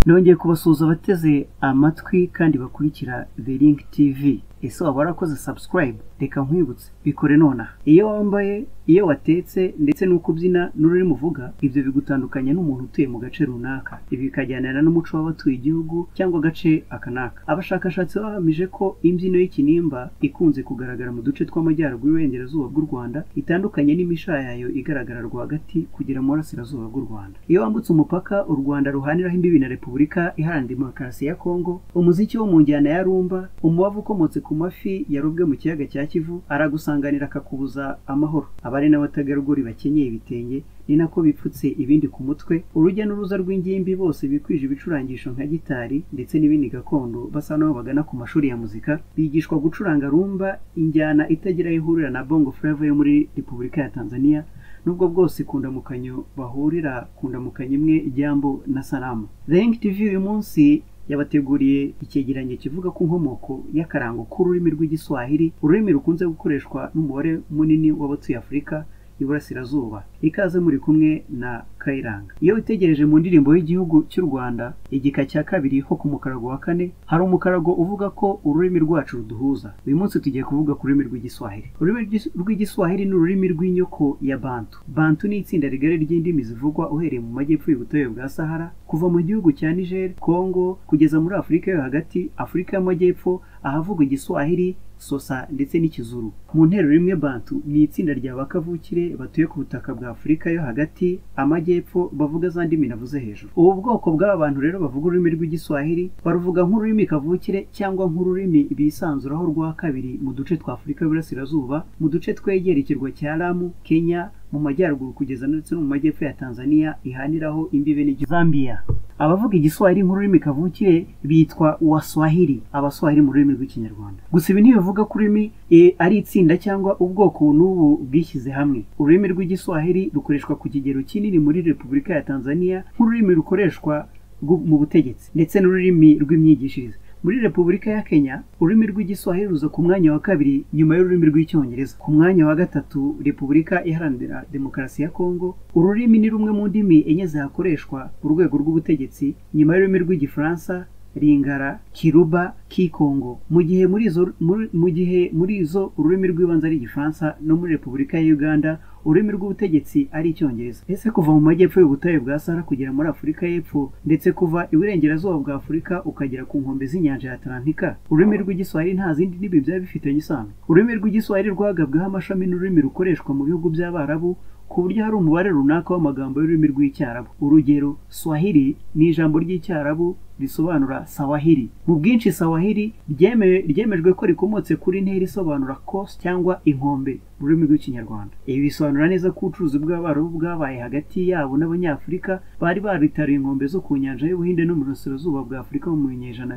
nongeye kubasuhuza abateze amatwi kandi bakurikira The Link TV ese waba warakoze subscribe reka nkwibutse bikore nonaha iyo wambaye iyo watetse ndetse n'uko ubyina n'ururimi uvuga ibyo bigutandukanya n'umuntu utuye mu gace runaka ibi bikajyanira n'umuco w'abatuye igihugu cyangwa agace aka n'aka abashakashatsi bahamije ko imbyino y'ikinimba ikunze kugaragara mu duce tw'amajyaruguru y'uburengerazuba bw'u rwanda itandukanye n'imishayayo igaragara rwagati kugera mu burasirazuba bw'u rwanda iyo wambutse umupaka u rwanda ruhaniraho imbibi na repubulika iharanira demokarasi ya kongo umuziki wo mu njyana ya rumba umubavu ukomotse ku mafi yarobwe mu kiyaga cya kivu aragusanganira akakubuza amahoro abari n'abategarugori bakenyeye ibitenge ni nako bipfutse ibindi ku mutwe urujya n'uruza rw'ingimbi bose bikwije ibicurangisho nka gitari ndetse n'ibindi gakondo basa n'aho bagana ku mashuri ya muzika bigishwa gucuranga rumba injyana itagira aho ihurira na bongo flava yo muri repubulika ya tanzania nubwo bwose ku ndamukanyo bahurira ku ndamukanyo imwe ijyambo na saramu rengi tivi uyu munsi yabateguriye icyegeranyo kivuga ku nkomoko y'akarango k'ururimi rw'igiswahili ururimi rukunze gukoreshwa n'umubare munini w'abatuye afurika iburasirazuba ikaze muri kumwe na kayiranga iyo witegereje mu ndirimbo y'igihugu cy'u rwanda igika cya kabiri ho ku mukarago wa kane hari umukarago uvuga ko ururimi rwacu ruduhuza uyu munsi tugiye kuvuga ku rurimi rw'igiswahili ururimi rw'igiswahili ni ururimi rw'inyoko ya bantu bantu ni itsinda rigari ry'indimi zivugwa uhereye mu majyepfo y'ubutayu bwa sahara kuva mu gihugu cya niger congo kugeza muri afurika yo hagati afurika y'amajyepfo ahavugwa igiswahili sosa ndetse n'ikizuru mu ntero rimwe bantu ni itsinda rya bakavukire batuye ku butaka bwa afurika yo hagati amajyepfo bavuga za ndimi navuze hejuru ubu bwoko bw'aba bantu rero bavuga ururimi rw'igiswahili baruvuga nk'ururimi kavukire cyangwa nk'ururimi bisanzuraho rwa kabiri mu duce twa afurika y'uburasirazuba mu duce twegera ikirwa cya lamu kenya mu majyaruguru kugeza ndetse no mu majyepfo ya tanzania ihaniraho imbibe n'igihugu zambia abavuga igiswahili nk'ururimi kavukire bitwa waswahili abaswahili mu rurimi rw'ikinyarwanda gusa ibi ntibivuga ko ururimi ari itsinda cyangwa ubwoko n'ubu bwishyize hamwe ururimi rw'igiswahili rukoreshwa ku kigero kinini muri repubulika ya tanzania nk'ururimi rukoreshwa mu butegetsi ndetse n'ururimi rw'imyigishirize muri repubulika ya kenya ururimi rw'igiswahili ruza ku mwanya wa kabiri nyuma y'ururimi rw'icyongereza ku mwanya wa gatatu repubulika iharanira demokarasi ya kongo ururimi ni rumwe mu ndimi enye zihakoreshwa mu rwego rw'ubutegetsi nyuma y'ururimi rw'igifaransa ringara kiruba kikongo mu gihe muri izo mu gihe muri izo ururimi rw'ibanze ari igifaransa no muri repubulika ya uganda ururimi rw'ubutegetsi ari icyongereza ese kuva mu majyepfo y'ubutayu bwa sahara kugera muri afurika y'epfo ndetse kuva iburengerazuba bwa afurika ukagera ku nkombe z'inyanja ya atalantika ururimi rw'igiswahili nta zindi ndimi byaba bifitanye isano ururimi rw'igiswahili rwagabweho amashami n'ururimi rukoreshwa mu bihugu by'abarabu ku buryo hari umubare runaka w'amagambo y'ururimi rw'icyarabu urugero swahili ni ijambo ry'icyarabu risobanura sawahili mu bwinshi sawahili ryemejwe ko rikomotse kuri ntera isobanura kosi cyangwa inkombe mu rurimi rw'ikinyarwanda ibi bisobanura neza ko ubucuruzi bw'abarabu bwabaye hagati yabo n'abanyafurika bari baritaruye inkombe zo ku nyanja y'ubuhinde no mu burasirazuba bwa afurika mu binyejana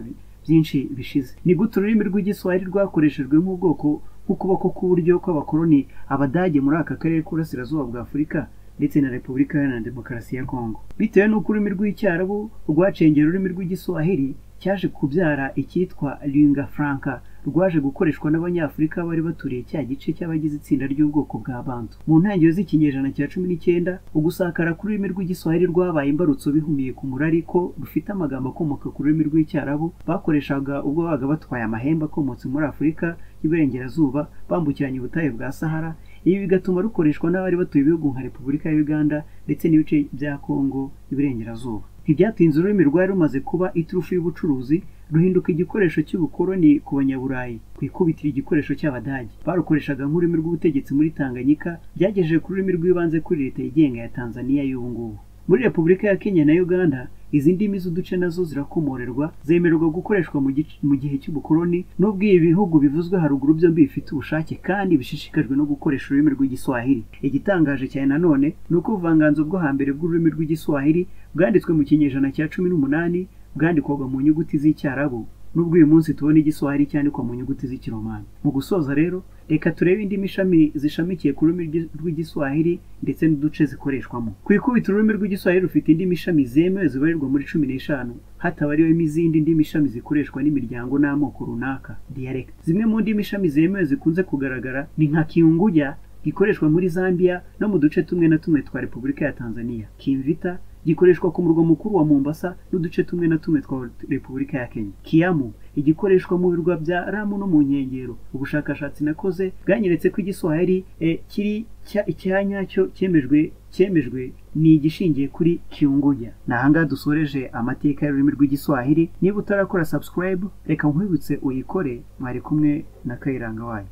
byinshi bishize ni gute ururimi rw'igiswahili rwakoreshejwe nk'ubwoko nk'ukuboko k'uburyo kw'abakoloni abadage muri aka karere k'uburasirazuba bwa afurika ndetse na repubulika iharanira demokarasi ya kongo bitewe n'uko ururimi rw'icyarabu rwacengera ururimi rw'igiswahili cyaje kubyara icyitwa linga franca rwaje gukoreshwa n'abanyafurika bari baturiye cya gice cy'abagize itsinda ry'ubwoko bwa bantu mu ntangiriro z'ikinyejana cya cumi n'icyenda ugusakara k'ururimi rw'igiswahili rwabaye imbarutso bihumiye ku murari ko rufite amagambo akomoka ku rurimi rw'icyarabu bakoreshaga ubwo babaga batwaye amahembe akomotse muri afurika y'iburengerazuba bambukiranya ubutayu bwa sahara ibi bigatuma rukoreshwa n'abari batuye ibihugu nka repubulika ya uganda ndetse n'ibice bya kongo y'iburengerazuba ntibyatinze ururimi rwari rumaze kuba iturufu y'ubucuruzi ruhinduka igikoresho cy'ubukoloni ku banyaburayi ku ikubitiro igikoresho cy'abadage barukoreshaga nk'ururimi rw'ubutegetsi muri tanganyika byagejeje ku rurimi rw'ibanze kuri leta yigenga ya tanzania y'ubu ngubu muri repubulika ya kenya na uganda izi ndimi z'uduce nazo zirakomorerwa zemererwa gukoreshwa mu gihe cy'ubukoloni n'ubwo ibi bihugu bivuzwe haruguru byombi bifite ubushake kandi bishishikajwe no gukoresha ururimi rw'igiswahili igitangaje cyane nanone ni uko ubuvanganzo bwo hambere bw'ururimi rw'igiswahili bwanditswe mu kinyejana cya cumi n'umunani bwandikwaga mu nyuguti z'icyarabu nubwo uyu munsi tubona igiswahili cyandikwa mu nyuguti z'ikiromani mu gusoza rero reka turebe indimi ishami zishamikiye ku rurimi rw'igiswahili ndetse n'uduce zikoreshwamo ku ikubita ururimi rw'igiswahili rufite indimi ishami zemewe zibarirwa muri cumi n'eshanu hatabariwemo izindi ndimi ishami zikoreshwa n'imiryango n'amoko runaka diyarekiti zimwe mu ndimi ishami zemewe zikunze kugaragara ni nka kiyunguya gikoreshwa muri zambia no mu duce tumwe na tumwe twa repubulika ya tanzania kimvita gikoreshwa ku murwa mukuru wa mombasa n'uduce tumwe na tumwe twa repubulika ya kenya kiyamu igikoreshwa mu birwa bya ramu no mu nkengero ubushakashatsi nakoze bwanyeretse ko igiswahili eh, kiri cya- icyanyacyo cyemejwe cyemejwe ni igishingiye kuri kiyunguya ni ahangaha dusoreje amateka y'ururimi rw'igiswahili niba utarakora subscribe reka nkwibutse uyikore mwari kumwe na kayiranga wayo